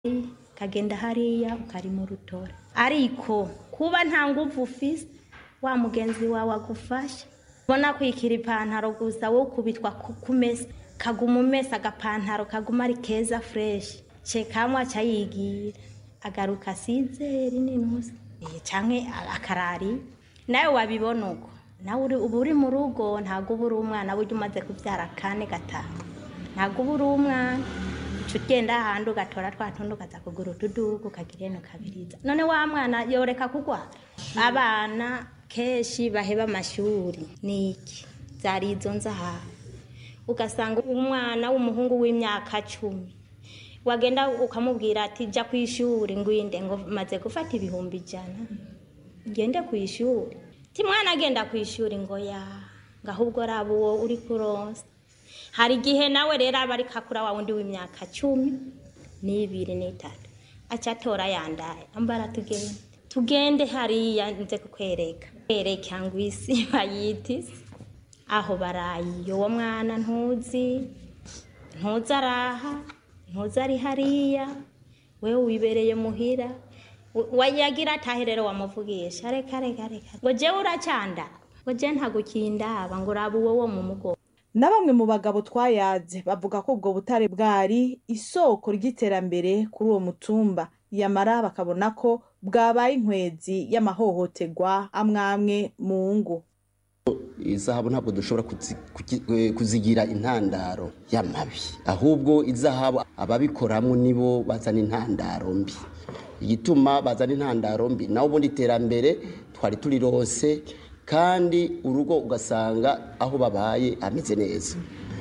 ukagenda hariya ukarima urutora ariko kuba nta nguvu ufise wa mugenzi wawe agufasha ubona kwikira ipantaro gusa wowe ukubitwa ku- kumesa kaguma umesa agapantaro kaguma ari keza fureshi cekamwe aca yigira agaruka asizeri n'inusu Eh, canke a- akarari nawe wabibona uko nawe uri- uba uri mu rugo ntabwo uba uri umwana burya umaze kubyara kane gatanu ntabwo uba uri umwana uca ugenda ahandi ugatora twa tundi ukaza kugura utudugu ukagira ino kabiriza none wa mwana yoreka kugwara abana kenshi baheba amashuri ni iki zari izo nzahabu ugasanga umwana w'umuhungu w'imyaka cumi wagenda ukamubwira ati jya ku ishuri ngwinde ngo maze gufata ibihumbi ijana ngende ku ishuri ti mwana agenda ku ishuri ngo ya ngo ahubwo raba uwo uri kuronsa hari igihe nawe rero aba ari kakura wa wundi w'imyaka cumi n'ibiri n'itatu aca atora yandaye ambara tugende tugende hariya nze kukwereka kwereka ngo isi bayita isi aho barayiye uwo mwana ntuzi ntuzi araha ntuzi ari hariya wewe wibereye muhira wayagira atahe rero wamuvugisha reka reka reka ngo jewe uracanda ngo je ntagukindaba ngo uraba uwo wo mu mugongo na bamwe mu bagabo twayaze bavuga ko ubwo butare bwari isoko ry'iterambere kuri uwo mutumba yamara bakabona ko bwabaye inkwezi y'amahohoterwa amwe amwe mu ngo izahabu ntabwo dushobora kuzi- kugi- eh, kuzigira intandaro y'amabi ahubwo izahabu ababikoramwo nibo bazana intandaro mbi igituma bazana intandaro mbi naho ubundi iterambere twari turirose kandi urugo ugasanga aho babaye hameze neza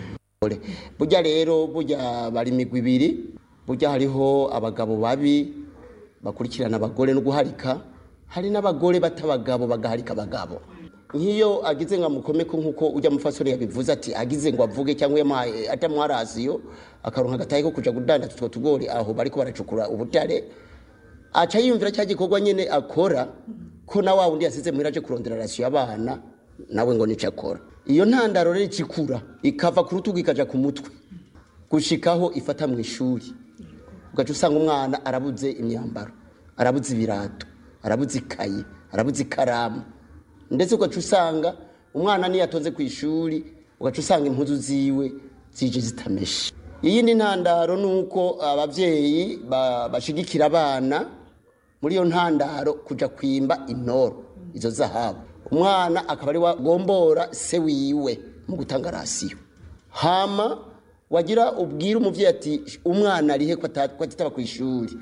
burya rero burya bari imigwi ibiri burya hariho abagabo babi bakurikirana abagore no guharika hari n'abagore bata abagabo bagaharika abagabo nk'iyo agize ngo amukomeko nk'uko ujya mufasore yabivuze ati agize ngo avuge cyangwa yamuhaye atamuha rasiyo akaronka agatahe ko kuja kudandaza utwo tugori aho bariko baracukura ubutare aca yiyumvira cya gikorwa nyine akora ko na wa wundi yasize muhira aje kurondera rasiyo y'abana nawe ngo nico akora iyo ntandaro rero ikikura ikava ku rutugu ikaja ku mutwe gushikaho ifata mu ishuri ugaca usanga umwana arabuze imyambaro arabuze ibirato arabuze ikayi arabuze ikaramu ndetse ugaca usanga umwana niyo atonze ku ishuri ugaca usanga impuzu ziwe zije zitameshe iyindi ntandaro ni uko ababyeyi ba- bashigikira abana muri iyo ntandaro kuja kwimba intoro izo zahabu umwana akaba ari wagombora se wiwe mu gutanga rasiyo hama wagira ubwire umuvyeyi ati umwana arihe ko ata- ko atitaba ku ishuri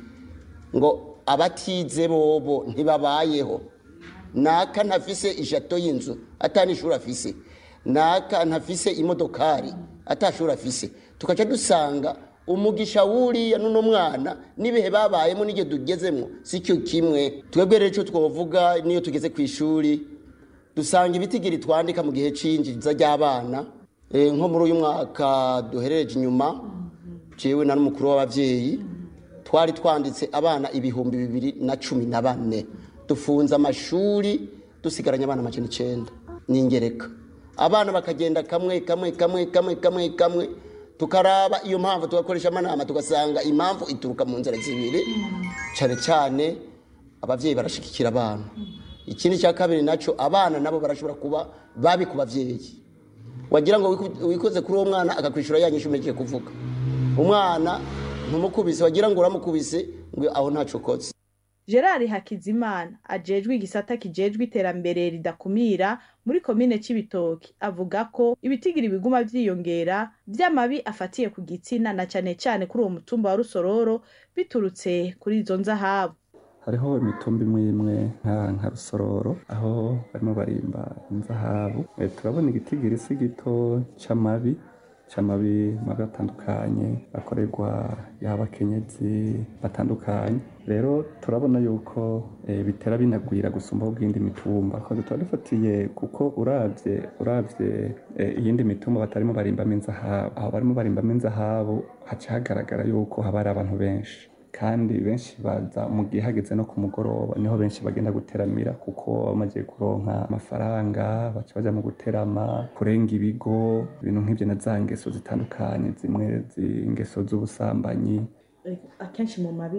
ngo abatize bobo ntibabayeho naka ntafise ijato y'inzu atanishuri afise naka ntafise imodokari atashuri afise tukaca dusanga umugisha wuriya n'uno mwana n'ibihe babayemo n'igihe tugezemo si cyo kimwe twebwe rero icyo twavuga niyo tugeze ku ishuri dusanga ibitigiri twandika mu gihe cy'injiza ry'abana Eh, nko muri uyu mwaka duherereje inyuma jewe na n'umukuru w'abavyeyi twari twanditse abana ibihumbi bibiri na cumi na bane dufunze amashuri dusigaranye abana amajana icenda n'ingereka abana bakagenda kamwe kamwe kamwe kamwe kamwe kamwe tukaraba iyo mpamvu tugakoresha amanama tugasanga impamvu ituruka mu nzira zibiri cyane cyane abavyeyi barashigikira abana ikindi cya kabiri naco abana nabo barashobora kuba babi ku bavyeyi wagira ngo wiku- wikoze kuri uwo mwana akakwishura yanyishu umejeje kuvuga umwana ntumukubise wagira ngo uramukubise ngo aho ntaco ukoze gerard hakizimana ajejwe igisata kijejwe iterambere ridakumira muri komine c'ibitoki avuga ko ibitigiri biguma vyiyongera vy'amabi afatiye ku gitsina na cane cane kuri uwo mutumba wa rusororo biturutse kuri izo nzahabu hariho imitumba imwe imwe nka nka rusororo aho barimo barimba inzahabu Eh, turabona igitigiri si gito c'amabi c'amabi mabi atandukanye akorerwa yaba abakenyezi batandukanye rero turabona yuko eh, bitera binagwira gusumba ubw'indi mitumba ko tuba dufatiye kuko uravye uravye eh, iyindi mitumba batarimo barimbamo inzahabu aho barimo barimbamo inzahabu haca hagaragara yuko haba hari abantu benshi kandi benshi baza mu gihe hageze no ku mugoroba niho benshi bagenda guteramira kuko bamaze kuronka amafaranga baca baja mu guterama kurenga ibigo ibintu nk'ivyo na za ngeso zitandukanye zimwe zi- ingeso z'ubusambanyi akenshi mu mabi